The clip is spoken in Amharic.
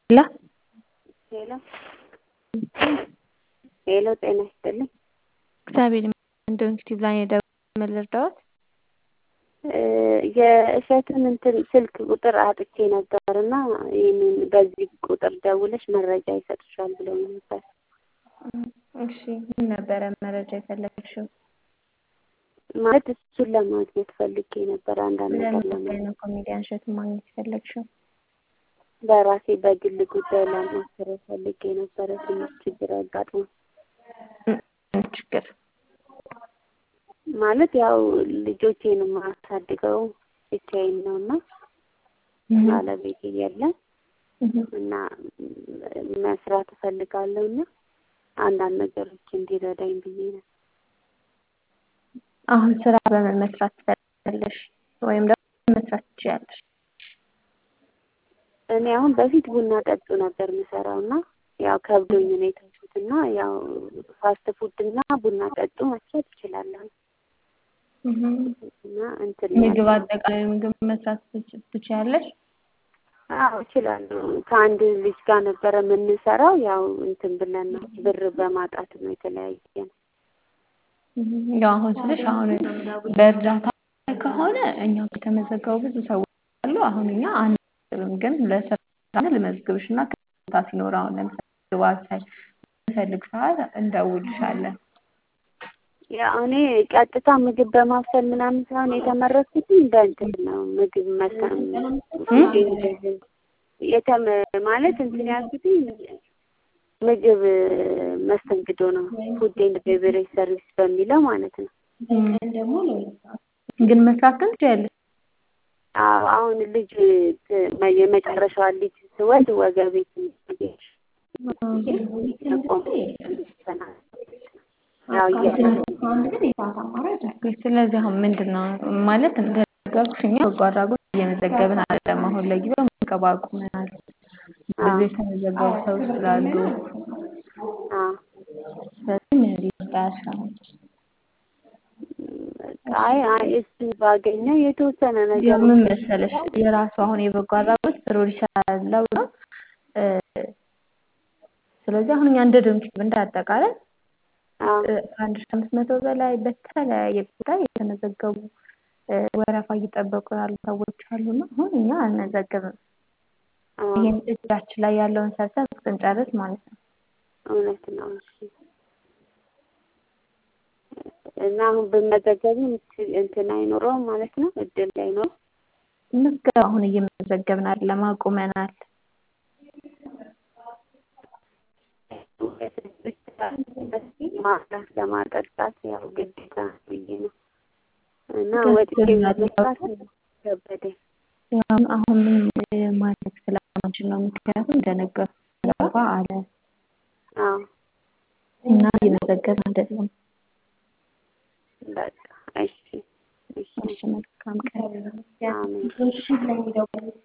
ሄሎ ሄሎ ሄሎ ጤና ይስጥልኝ። እግዚአብሔር ይመስገን። ዶንኪቲቭ ላይ የደወልኩት ምን ልርዳዎት? የእሸቱን እንትን ስልክ ቁጥር አጥቼ ነበር እና ይህንን በዚህ ቁጥር ደውለሽ መረጃ ይሰጥሻል ብለው ነበር። እሺ ምን ነበረ መረጃ የፈለግሽው? ማለት እሱን ለማግኘት ፈልጌ ነበር አንዳንድ ነገር ለምን ለማ ጉዳይ ነው ኮሜዲያን እሸቱን ማግኘት የፈለግሽው? በራሴ በግል ጉዳይ ለማሰር ፈልጌ ነበረ። ትንሽ ችግር አጋጥሞ ምን ችግር? ማለት ያው ልጆቼን የማሳድገው ብቻዬን ነው እና ባለቤቴ የለም እና መስራት እፈልጋለሁ እና አንዳንድ ነገሮች እንዲረዳኝ ብዬ ነው። አሁን ስራ በምን መስራት ትፈልጋለሽ? ወይም ደግሞ ምን መስራት ትችያለሽ? እኔ አሁን በፊት ቡና ጠጡ ነበር የምሰራው እና ያው ከብዶኝ ነው የተውኩት እና ያው ፋስት ፉድ እና ቡና ጠጡ መስራት እችላለሁ እና እንትን ምግብ አጠቃላይ ምግብ መስራት ትች- ትችያለሽ? አዎ እችላለሁ። ከአንድ ልጅ ጋር ነበረ የምንሰራው ያው እንትን ብለን ነው ብር በማጣት ነው የተለያየ ነው። ያው አሁን ስልሽ አሁን በእርዳታ ከሆነ እኛ የተመዘገቡ ብዙ ሰዎች አሉ። አሁን እኛ አንልም፣ ግን ለስራ ልመዝግብሽ እና ከቦታ ሲኖር አሁን ለምሳሌ ግባት ሳይ የምፈልግ ሰዓት እንደውልሻለን። ያው እኔ ቀጥታ ምግብ በማብሰል ምናምን ሳይሆን የተመረኩት እንደ እንትን ነው ምግብ መሰም የተም ማለት እንትን ያልኩት ምግብ መስተንግዶ ነው። ፉድ ኤንድ ቤቨሬጅ ሰርቪስ በሚለው ማለት ነው። ግን መስራት ግን ትችያለሽ። አዎ አሁን ልጅ የመጨረሻዋ ልጅ ስወልድ ወገቤ ትንሽ ያው ስለዚህ አሁን ምንድን ነው ማለት እንደነገርኩሽ እኛ በጎ አድራጎት እየመዘገብን አይደለም። አሁን ለጊዜው ምዝገባ አቁመናል። ብዙ የተመዘገቡ ሰዎች ስላሉ ስለዚህ ምን ሊርዳሽ አሁን? አይ አይ እሱን ባገኘው የተወሰነ ነገር ያው ምን መሰለሽ የራሱ አሁን የበጎ አድራጎት ፕሮዲስ ያለው ነው። እ ስለዚህ አሁን እኛ እንደ ዶንኪቲቭ እንደ አጠቃላይ አዎ ከአንድ ሺህ አምስት መቶ በላይ በተለያየ ጉዳይ የተመዘገቡ እ ወረፋ እየጠበቁ ያሉ ሰዎች አሉና አሁን እኛ አንመዘግብም። አዎ ይሄን እጃችን ላይ ያለውን ሰርተን እስክንጨርስ ማለት ነው። እውነት ነው። እሺ እና አሁን ብመዘገብም እንትን አይኖረውም ማለት ነው፣ እድል አይኖረውም። ምዝገባ አሁን እየመዘገብን አይደለም፣ አቁመናል። ማስላት ለማጠጣት ያው ግዴታ ብዬ ነው እና ወጥቼ መስራት ከበደኝ። ያው አሁን ምንም ማድረግ ስለማንችል ነው። ምክንያቱም እንደነገርኩሽ ወረፋ አለ አዎ እና እየመዘገብን አይደለም። በቃ እሺ እሺ እሺ መልካም ቀን። አሜን።